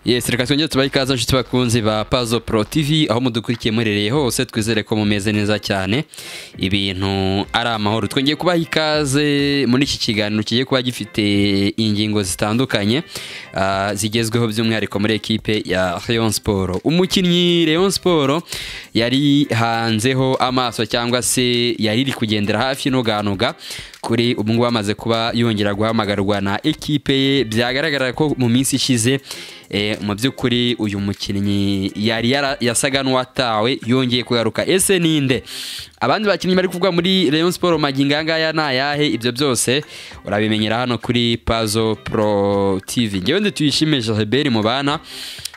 yes reka twongere tubahe ikaze nshuti bakunzi ba pazo pro tv aho mudukurikiye murereye hose twizere ko mumeze neza cyane ibintu ari amahoro twongeye kubaha ikaze muri iki kiganiro kigiye kuba gifite ingingo zitandukanye ah, zigezweho by'umwihariko muri ekipe ya Rayon Sport umukinnyi Rayon Sport yari hanzeho amaso cyangwa se yari iri kugendera hafi nuganoga kuri ubu ngubu amaze kuba yongera guhamagarwa na ekipe ye byagaragara ko mu minsi ishize eh, mu by'ukuri uyu mukinnyi yari yara- yasaga n'uwatawe yongeye kugaruka ese ninde abandi bakinnyi bari kuvugwa muri Rayon Sport magingo aya ngaya ni ayahe ibyo byose urabimenyera hano kuri Pazo Pro TV ngewe ndi tuyishime Jalbert Mubana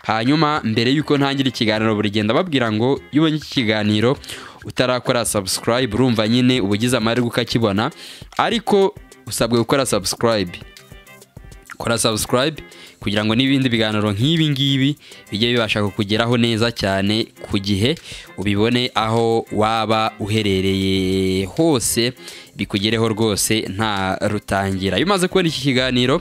hanyuma mbere y'uko ntangira ikiganiro buri gihe ndababwira ngo iyo ubonye iki kiganiro utarakora subscribe urumva nyine uba ugize amahirwe ukakibona ariko usabwe gukora subscribe kora subscribe kugira ngo n'ibindi biganiro nk'ibi ngibi bijye bibasha kukugeraho neza cyane ku gihe ubibone aho waba uherereye hose bikugereho rwose nta rutangira iyo umaze kubona iki kiganiro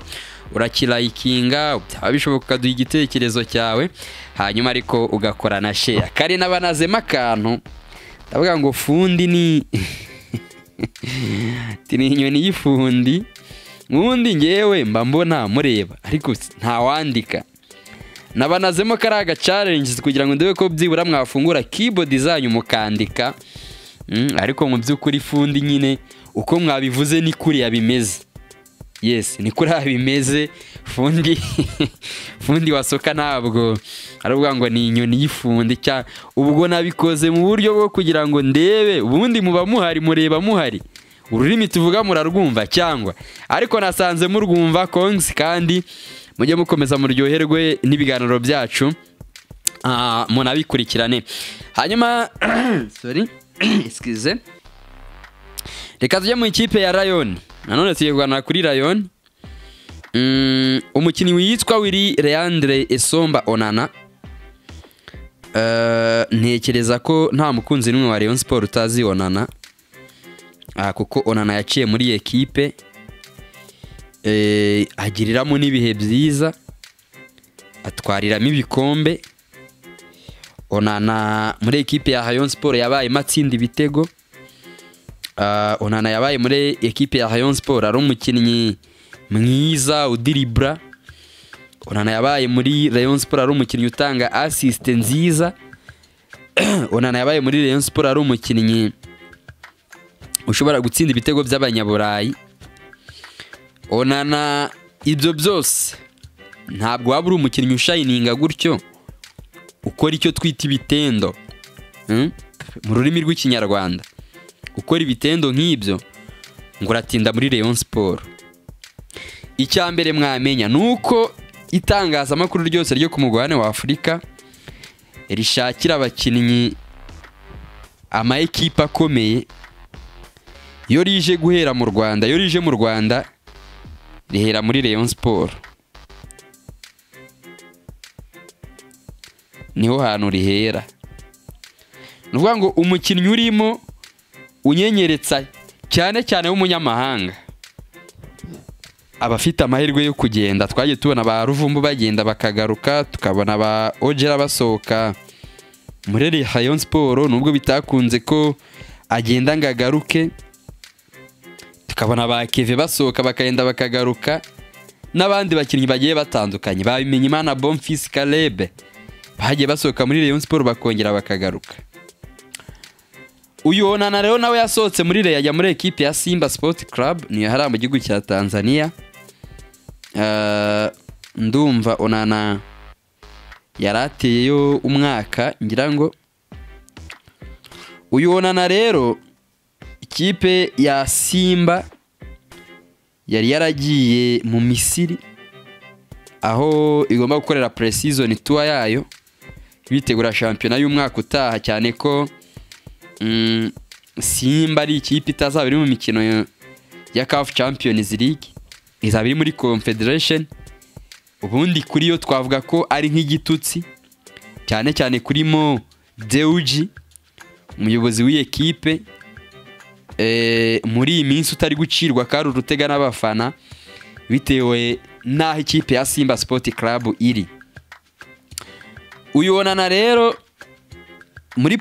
urakirayikinga byaba bishoboka ukaduha igitekerezo cyawe hanyuma ariko ugakora na sheya kare nabanazemo akantu ndavuga ngo fundi ni ati ni inyoni y'ifundi ubundi ngewe mba mbona mureba ariko si- ntawandika nabanazemo kariya gacarengizi kugira ngo ndebe ko byibura mwafungura keyboard zanyu mukandika Mm, ariko mu by'ukuri fundi nyine uko mwabivuze ni kuriya bimeze yes ni kuriya bimeze fundi fundi wasoka ntabwo aravuga ngo ni inyoni y'ifundi cya ubwo nabikoze mu buryo bwo kugira ngo ndebe ubundi muba muhari mureba muhari ururimi tuvuga murarwumva cyangwa ariko nasanze murwumva kongs kandi mujye mukomeza muryoherwe n'ibiganiro byacu Ah, munabikurikirane hanyuma sorry excuse reka tujye mu ikipe ya rayoni nanone tugiye kuganira kuri rayoni Mm, umukinnyi witwa wiri leandre esomba onana Eh, ntekereza ko nta mukunzi n'umwe wa rayon siporo utazi onana Ah, kuko onana yaciye muri iyi ekipe Eh, agiriramo n'ibihe byiza atwariramo ibikombe onana muri ekipe ya rayon siporo yabayemo atsinda ibitego Ah, onana yabaye muri ekipe ya rayon siporo ari umukinnyi mwiza udiribura onana yabaye muri rayon siporo ari umukinnyi utanga asisite nziza onana yabaye muri rayon siporo ari umukinnyi ushobora gutsinda ibitego by'abanyaburayi onana ibyo byose ntabwo waba uri umukinnyi ushayininga gutyo ukora icyo twita ibitendo Mm? mu rurimi rw'ikinyarwanda gukora ibitendo nk'ibyo ngo uratinda muri Rayon Sport icya mbere mwamenya ni uko itangazamakuru ryose ryo ku mugabane wa Afurika rishakira abakinnyi ama ekipe akomeye iyo rije guhera mu Rwanda iyo rije mu Rwanda rihera muri Rayon Sport niho hantu rihera ni ukuvuga ngo umukinnyi urimo unyenyeretsa cyane cyane w'umunyamahanga aba afite amahirwe yo kugenda twagiye tubona ba ruvumbu bagenda bakagaruka tukabona ba ojera basohoka muri Rayon Sport nubwo bitakunze ko agenda ngo agaruke tukabona ba keve basohoka bakagenda bakagaruka n'abandi bakinnyi bagiye batandukanye babimenye imana bomfisi Caleb bagiye basohoka muri Rayon Sport bakongera bakagaruka uyu onana rero nawe yasohotse muri reya ajya muri ekipe ya simba Sport Club niyo hariya mu gihugu cya tanzania Eh, ndumva onana yari ateyeyo umwaka ngira ngo uyu onana rero ikipe ya simba yari yaragiye mu misiri aho igomba gukorera pre-season tour yayo bitegura shampiyona y'umwaka utaha cyane ko mm, simba ari ikipe itazaba iri mu mikino ya- ya CAF Champions League izaba iri muri Confederation ubundi kuri yo twavuga ko ari nk'igitutsi cyane cyane kurimo Deuji umuyobozi w'iyi ekipe eh, muri iyi minsi utari gucirwa kari urutega n'abafana bitewe n'aho ikipe ya Simba Sport Club iri uyibonana rero muri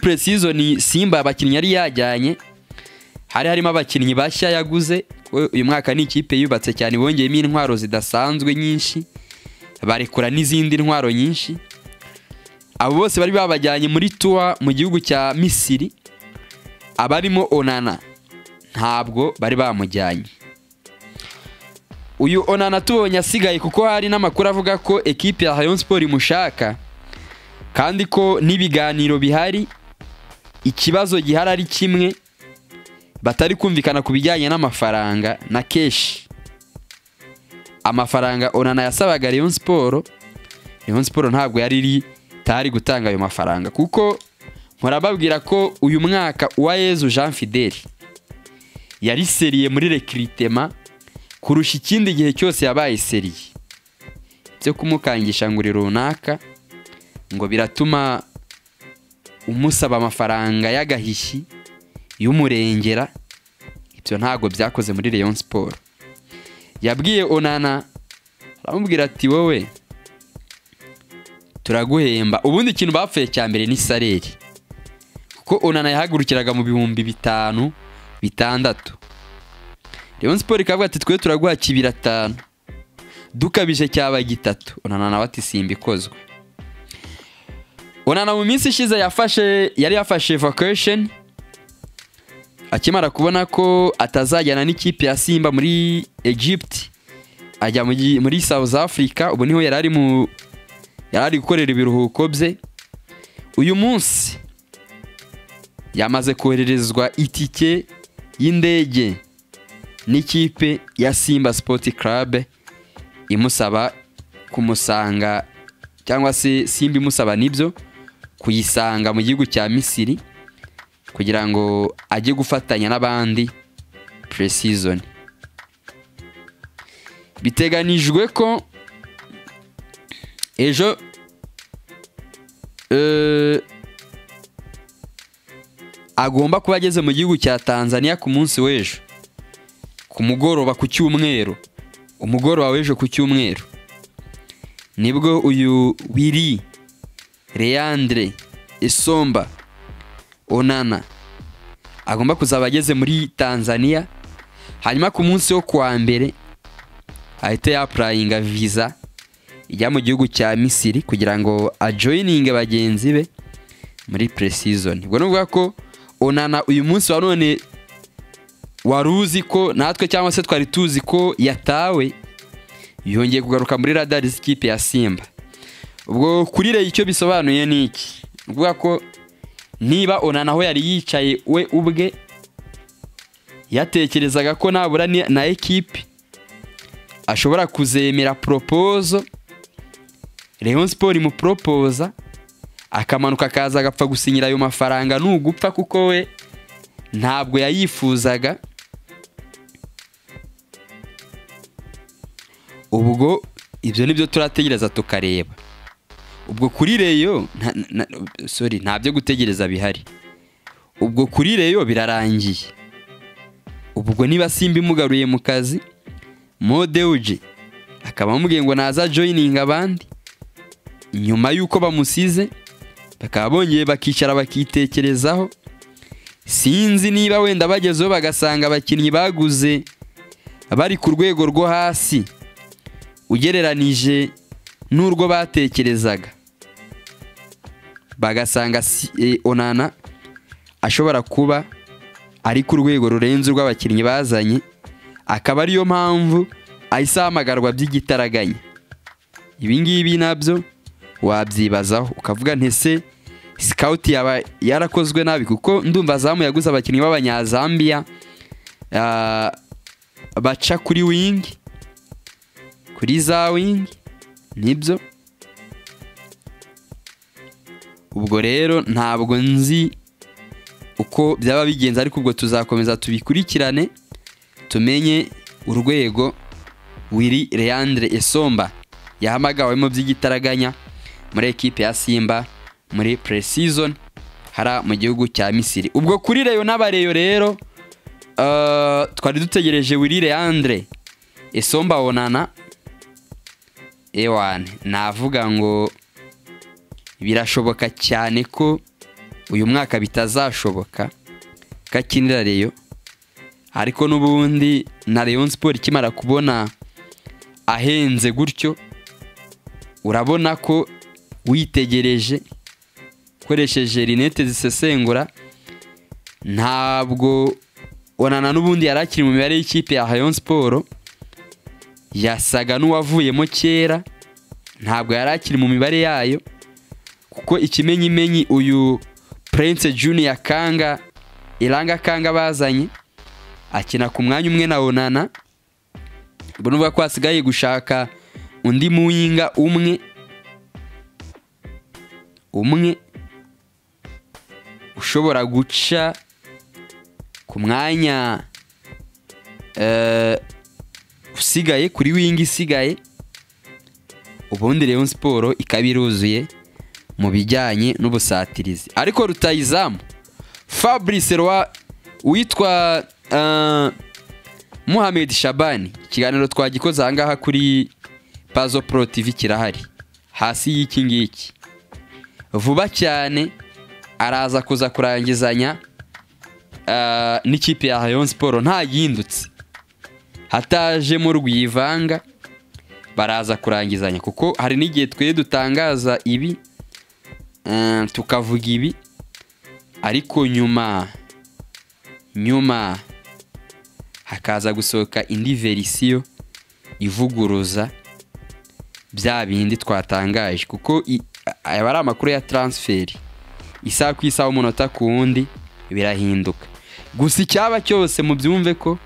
ni simba abakinnyi yari yajyanye hari harimo abakinnyi bashya yaguze uyu mwaka ni ikipe yubatse cyane bongeyemo intwaro zidasanzwe nyinshi barekura n'izindi ntwaro nyinshi abo bose bari babajyanye muri tuwa mu gihugu cya misiri abarimo onana ntabwo bari bamujyanye uyu onana tubonye asigaye kuko hari n'amakuru avuga ko ekipi ya hayon siporo imushaka kandi ko n'ibiganiro bihari ikibazo gihari ari kimwe batari kumvikana ku bijyanye n'amafaranga na keshi amafaranga onana yasabaga Rayon siporo Rayon siporo ntabwo yari iri itari gutanga ayo mafaranga kuko murababwira ko uyu mwaka uwayezu jean fideli yari seriye muri rekiritema kurusha ikindi gihe cyose yabaye seriye byo kumukangisha ngo uri runaka ngo biratuma umusaba amafaranga y'agahishyi y'umurengera ibyo ntabwo byakoze muri Rayon siporo yabwiye onana aramubwira ati wowe turaguhemba ubundi ikintu bapfuye cya mbere ni sareri kuko onana yahagurukiraga mu bihumbi bitanu bitandatu Rayon siporo ikavuga ati twe turaguha kibira atanu dukabije cyaba gitatu onana nawe ati simba ikozwe onana mu minsi ishize yafashe yari yafashe vacation akimara kubona ko atazajyana n'ikipe ya simba muri egypt ajya muri south africa ubu niho yari ari mu yari ari gukorera ibiruhuko bye uyu munsi yamaze kohererezwa itike y'indege n'ikipe ya simba sport club imusaba kumusanga cyangwa se simba imusaba nibyo kuyisanga mu gihugu cya misiri kugira ngo ajye gufatanya n'abandi puresizoni biteganijwe ko ejo agomba kuba ageze mu gihugu cya tanzania ku munsi w'ejo ku mugoroba ku cyumweru umugoroba w'ejo ku cyumweru nibwo uyu wiri reyandre isomba onana agomba kuzaba ageze muri tanzania hanyuma ku munsi wo kuwa mbere ahita yapurayinga viza ijya mu gihugu cya misiri kugira ngo ajoyininge bagenzi be muri puresizoni ubwo ni ukuvuga ko onana uyu munsi wa none wari uzi ko natwe cyangwa se twari tuzi ko yatawe yongeye kugaruka muri radari z'ikipe ya simba ubwo kuri reyo icyo bisobanuye ni iki ni ukuvuga ko niba onana aho yari yicaye we ubwe yatekerezaga ko nabura na ekipi ashobora kuzemera poropozo Rayon siporo imuporopoza akamanuka akaza agapfa gusinyira ayo mafaranga n'ugupfa kuko we ntabwo yayifuzaga ubwo ibyo nibyo turategereza tukareba ubwo kuri reyo sorry nta byo gutegereza bihari ubwo kuri reyo birarangiye ubwo niba simba imugaruye mu kazi modewuje akaba amubwiye ngo naza joyininga abandi nyuma y'uko bamusize bakaba bongeye bakicara bakitekerezaho sinzi niba wenda bagezeho bagasanga abakinnyi baguze bari ku rwego rwo hasi ugereranije n'urwo batekerezaga bagasanga onana ashobora kuba ari ku rwego rurenze urw'abakinnyi bazanye akaba ariyo mpamvu ahise ahamagarwa by'igitaraganya ibi ngibi nabyo wabyibazaho ukavuga ntese sikawuti yaba yarakozwe nabi kuko ndumva azamu yaguze abakinnyi b'abanyazambiya baca kuri wingi kuri za wingi nibyo ubwo rero ntabwo nzi uko byaba bigenze ariko ubwo tuzakomeza tubikurikirane tumenye urwego wiri Leandre esomba yahamagawemo by'igitaraganya muri ekipe ya simba muri puresizoni hara mu gihugu cya misiri ubwo kuri reyo n'abareyo rero twari dutegereje wiri Leandre esomba onana ewane navuga ngo birashoboka cyane ko uyu mwaka bitazashoboka kakinira reyo ariko n'ubundi na leon siporo ikimara kubona ahenze gutyo urabona ko witegereje ukoresheje rinete zisesengura ntabwo onana n'ubundi yari akiri mu mibare y'ikipe ya hayon siporo yasaga n'uwavuyemo kera ntabwo yari akiri mu mibare yayo kuko ikimenyimenyi uyu Prince Junior kanga iranga kanga bazanye akina ku mwanya umwe na onana ubwo nuvuga ko hasigaye gushaka undi muyinga umwe umwe ushobora guca ku mwanya eh, usigaye kuri wingi isigaye ubundi rero siporo ikaba iruzuye mu bijyanye n'ubusatirizi ariko rutayizamu fabrice rwa witwa eh, muhamed shabani ikiganiro twagikoze ahangaha kuri pazo pro tv kirahari hasi y'iki ngiki vuba cyane araza kuza kurangizanya ah, n'ikipe ya Rayon Sport ntayindutse hatajemo rwivanga baraza kurangizanya kuko hari n'igihe twe dutangaza ibi ah, tukavuga ibi ariko nyuma nyuma hakaza gusohoka indi verisiyo ivuguruza bya bindi twatangaje kuko i- aba ari amakuru ya taransiferi isaha ku isaha umunota ku wundi birahinduka gusa icyaba cyose mubyumve ko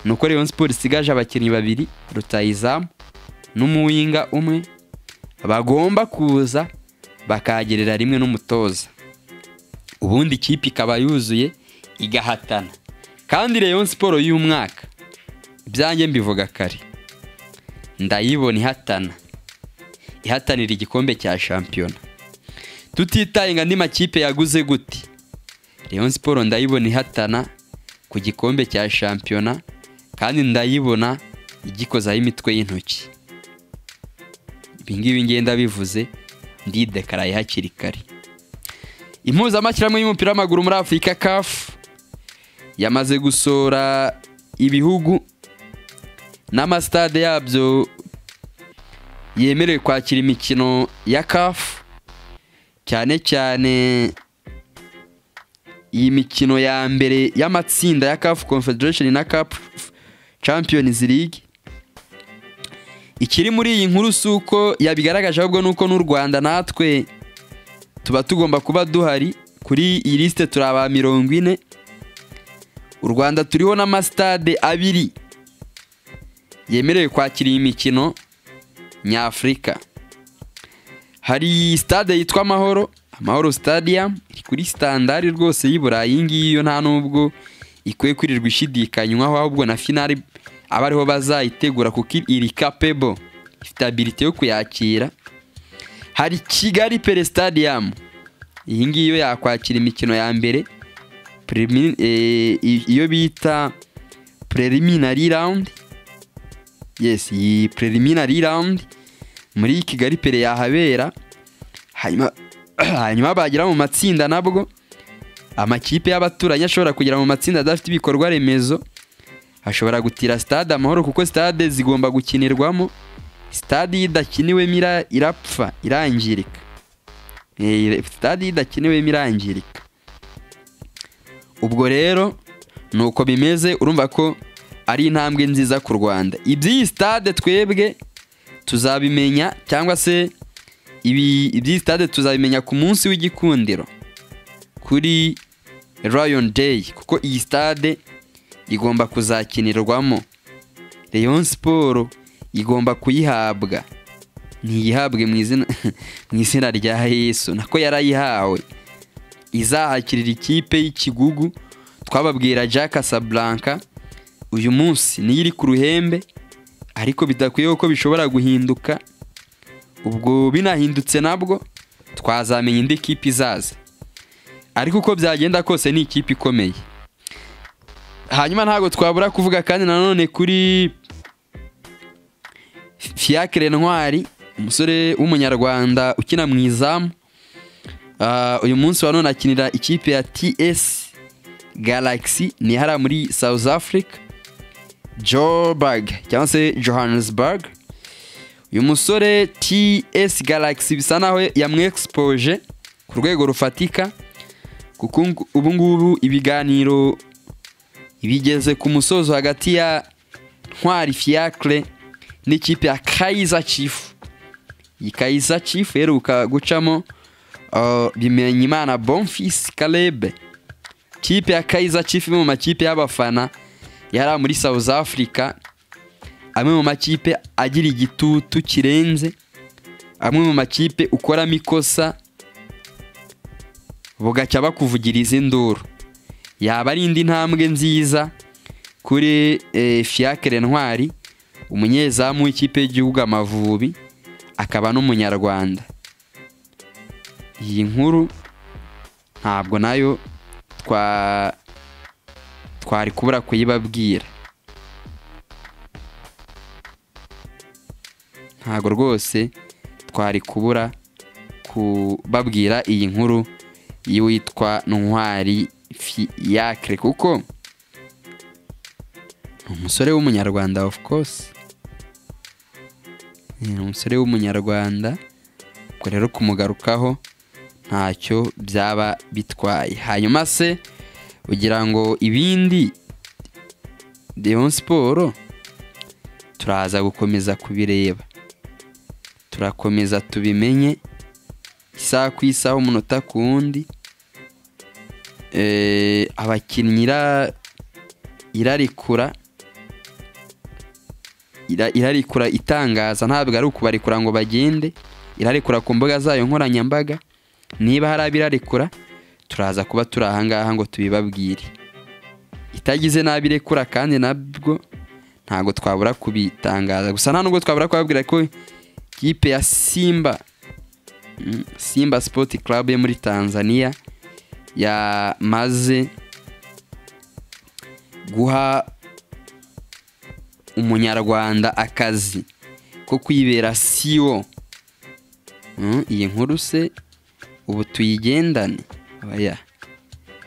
ni uko Rayon Sport isigaje abakinnyi babiri rutayizamu n'umuwinga umwe bagomba kuza bakagerera rimwe n'umutoza ubundi ikipe ikaba yuzuye igahatana kandi Rayon Sport y'umwaka ibyanjye mbivuga kare ndayibona ihatana ihatanira igikombe cya shampiyona tutitaye ngo andi makipe yaguze gute Rayon Sport ndayibona ihatana ku gikombe cya shampiyona kandi ndayibona igikozaho imitwe y'intoki ibi ngibi ngenda bivuze ndidekaraye hakiri kare impuzamashyirahamwe y'umupira w'amaguru muri afurika kafu yamaze gusora ibihugu n'amasitade yabyo yemerewe kwakira imikino ya kafu cyane cyane iyi mikino ya mbere y'amatsinda ya kafu confederation na kapu champions league ikiri muri iyi nkuru si uko yabigaragaje ahubwo ni uko n'u rwanda natwe tuba tugomba kuba duhari kuri iyi lisite turi aba mirongo ine u rwanda turiho n'amasitade abiri yemerewe kwakira iyi mikino nyafurika hari sitade yitwa amahoro amahoro stadium iri kuri sitandari rwose y'i burayi iyi ngiyi yo nta n'ubwo ikwiye kwirirwa ishidikanywaho ahubwo na finari aba ariho bazayitegura kuko iri kapebo ifite abilite yo kuyakira hari kigali pere stadium iyi ngiyi yo yakwakira imikino ya mbere prelimi- eh, i- iyo bita preliminary round yes iyi preliminary round muri kigali pere yahabera hanyuma hanyuma bagera mu matsinda nabwo amakipe y'abaturanyi ashobora kugera mu matsinda adafite ibikorwa remezo ashobora gutira stade amahoro kuko stade zigomba gukinirwamo stade iyo idakiniwemo ira- irapfa irangirika Eh, ire- stade iyo idakiniwemo irangirika ubwo rero ni uko bimeze urumva ko ari intambwe nziza ku rwanda iby'iyi stade twebwe tuzabimenya cyangwa se ibi- iby'iyi stade tuzabimenya ku munsi w'igikundiro kuri Lion Day kuko iyi stade igomba kuzakinirwamo Rayon Sport igomba kuyihabwa ntiyihabwe mu izina mu izina rya Yesu nako yarayihawe izahakirira ikipe y'ikigugu twababwira Jack Casablanca uyu munsi niyo iri ku ruhembe ariko bidakwiye ko bishobora guhinduka ubwo binahindutse nabwo twazamenya indi kipe izaza ariko uko byagenda kose ni ikipe ikomeye hanyuma ntabwo twabura kuvuga kandi nanone kuri Fiacre Ntwari umusore w'umunyarwanda ukina mu izamu Ah, uyu munsi wa none akinira ikipe ya TS Galaxy ni hariya muri South Africa Joburg cyangwa se Johannesburg uyu musore TS Galaxy bisa naho yamwexpoje ku rwego rufatika kuko ubu- ubu ngubu ibiganiro bigeze ku musozo hagati ya Ntwari Fiacre n'ikipe ya Kaizer Chiefs iyi Kaizer Chiefs iheruka gucamo uh, Bimenyimana Bonfils Caleb kipe ya Kaizer Chiefs imwe mu makipe y'abafana yari muri South Africa amwe mu makipe agira igitutu kirenze amwe mu makipe ukoramo ikosa bugacya bakuvugiriza induru yaba ari indi ntambwe nziza kuri eh, Fiacre Ntwari umunyezamu w'ikipe y'igihugu Amavubi akaba n'umunyarwanda iyi nkuru ntabwo nayo twa twari kubura kuyibabwira ntabwo rwose twari kubura kubabwira iyi nkuru y'uwitwa ntwari fiyakire kuko ni umusore w'umunyarwanda of course ni umusore w'umunyarwanda ubwo rero kumugarukaho ntacyo byaba bitwaye hanyuma se ugira ngo ibindi Rayon siporo turaza gukomeza kubireba turakomeza tubimenye isaha ku isaha umunota ku wundi Eh, abakinnyi ira- irarikura ira- irarikura itangaza ntabwo ari ukubarekura ngo bagende irarekura ku mbuga zayo nkoranyambaga niba hari abirarekura turaza kuba turi aha ngaha ngo tubibabwire itagize n'abirekura kandi nabwo ntabwo twabura kubitangaza gusa nta nubwo twabura kubabwira ko kipe ya simba mm, simba sport club yo muri tanzania yamaze guha umunyarwanda akazi ko kwibera siwo Mm, iyi nkuru se ubu tuyigendane oya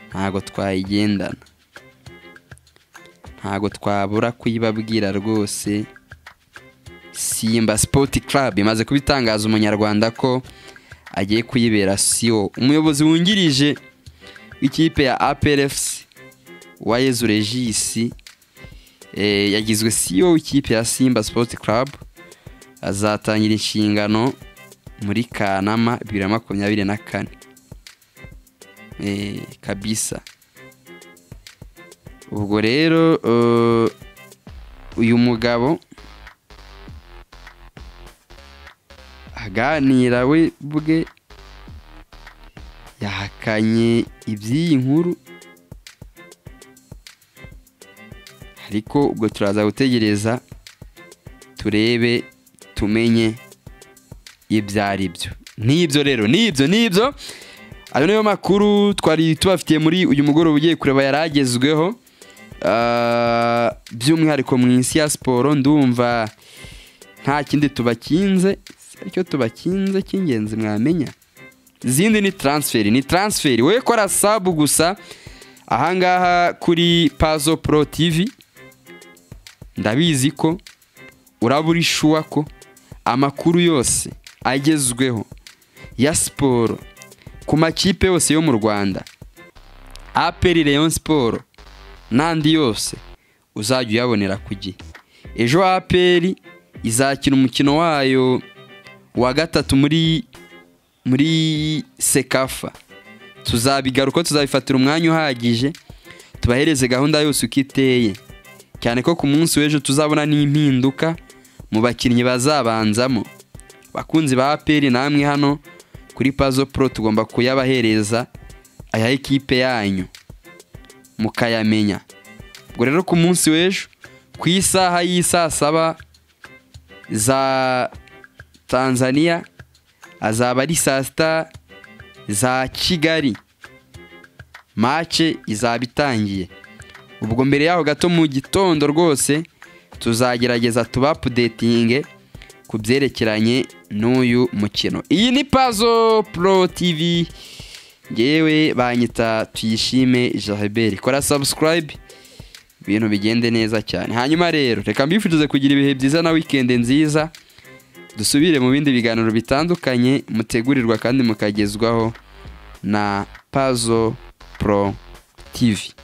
ntabgo twayigendana ntabwo twabura kuyibabwira rwose simba sport club imaze kubitangaza umunyarwanda ko agiye kuyibera siwo umuyobozi wungirije w'ikipe ya aprfc wa yezu regisi eh, yagizwe siyo w'ikipe ya simba sport club azatangira inshingano muri kanama bibiri na makumyabiri na kane Eh, kabisa ubwo rero eh, uyu mugabo aganira we bwe yahakanye iby'iyi nkuru ariko ubwo turaza gutegereza turebe tumenye ibyo ari byo n'ibyo rero n'ibyo n'ibyo ayo niyo makuru twari tubafitiye muri uyu mugoroba ugiye kureba yari agezweho Ah, by'umwihariko mu isi ya siporo ndumva nta kindi tubakinze icyo tubakinze cy'ingenzi mwamenya izindi ni taransiferi ni taransiferi we kora sabu gusa ahangaha kuri pazo pro tv ndabizi ko uraba uri shuwa ko amakuru yose agezweho ya siporo ku makipe yose yo mu rwanda aperi leon siporo n'andi yose uzajya uyabonera ku gihe ejo aperi izakina umukino wayo wa gatatu muri muri sekafa tuzabigaruka tuzabifatira umwanya uhagije tubahereze gahunda yose uko iteye cyane ko ku munsi w'ejo tuzabona n'impinduka mu bakinnyi bazabanzamo abakunzi ba aperi namwe hano kuri pazo pro tugomba kuyabahereza aya ekipe yanyu mukayamenya ubwo rero ku munsi w'ejo ku isaha y'i saa saba za tanzania azaba ari saa sita za kigali mace izaba itangiye ubwo mbere yaho gato mu gitondo rwose tuzagerageza tubapudetinge ku byerekeranye n'uyu mukino iyi ni pazo pro tv ngewe banyita tuyishime jaheberi kora sabusikarayibe ibintu bigende neza cyane hanyuma rero reka mbifurize kugira ibihe byiza na wikendi nziza dusubire mu bindi biganiro bitandukanye mutegurirwa kandi mukagezwaho na pazo pro tivi